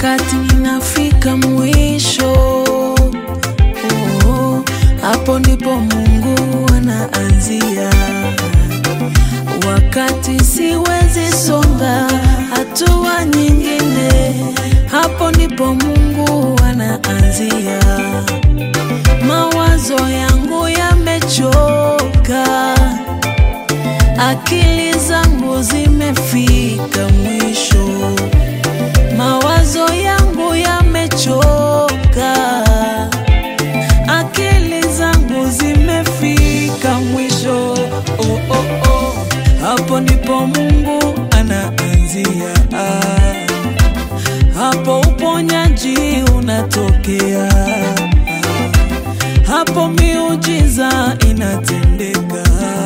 wakati ninafika mwisho oh, hapo ndipo Mungu anaanzia. Wakati siwezi songa hatua nyingine, hapo ndipo Mungu anaanzia. Mawazo yangu yamechoka, akili zangu zimefika mwisho. Mawazo yangu yamechoka, akili zangu zimefika mwisho. Oh, oh, oh. Hapo ndipo Mungu anaanzia, hapo uponyaji unatokea, hapo miujiza inatendeka,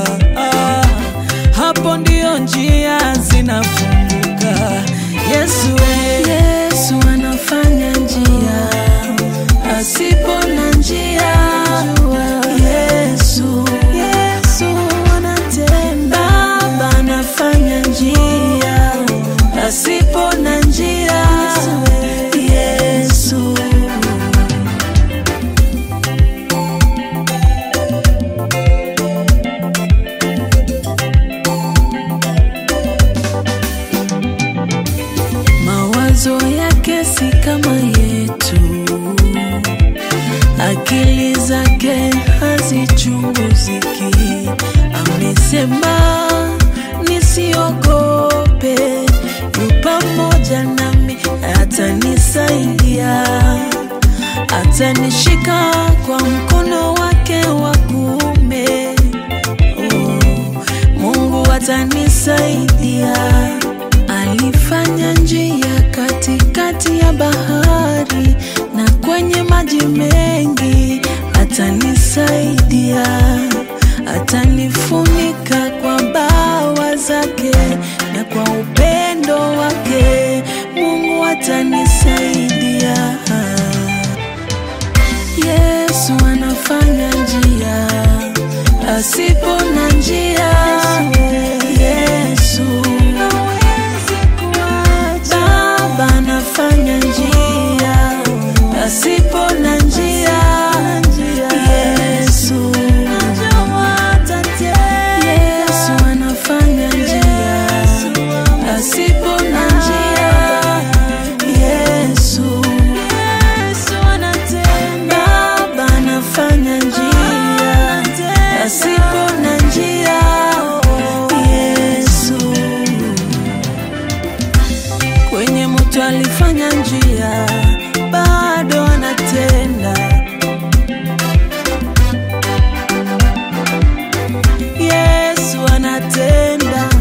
hapo ndio njia zinafunguka. Yesu, we. Yesu anafanya njia asipo na njia. Yesu, Yesu anatenda. Baba anafanya njia asipo na njia. Yesu. Mawazo yake si kama yetu, akili zake hazichunguziki. Amesema nisiogope, yu pamoja nami, atanisaidia, atanishika kwa mkono wake wa kuume. Oh, Mungu atanisaidia. Alifanya njia katikati ya bahari na kwenye maji mengi, atanisaidia, atanifunika kwa bawa zake na kwa upendo wake, Mungu atanisaidia. Yesu anafanya njia asipo na njia. Yesu Baba anafanya njia asipo na njia. Yesu Yesu anafanya njia asipo na njia. Yesu Baba anafanya njia asipo na njia. Yesu kwenye mto alifanya njia, bado anatenda. Yesu anatenda.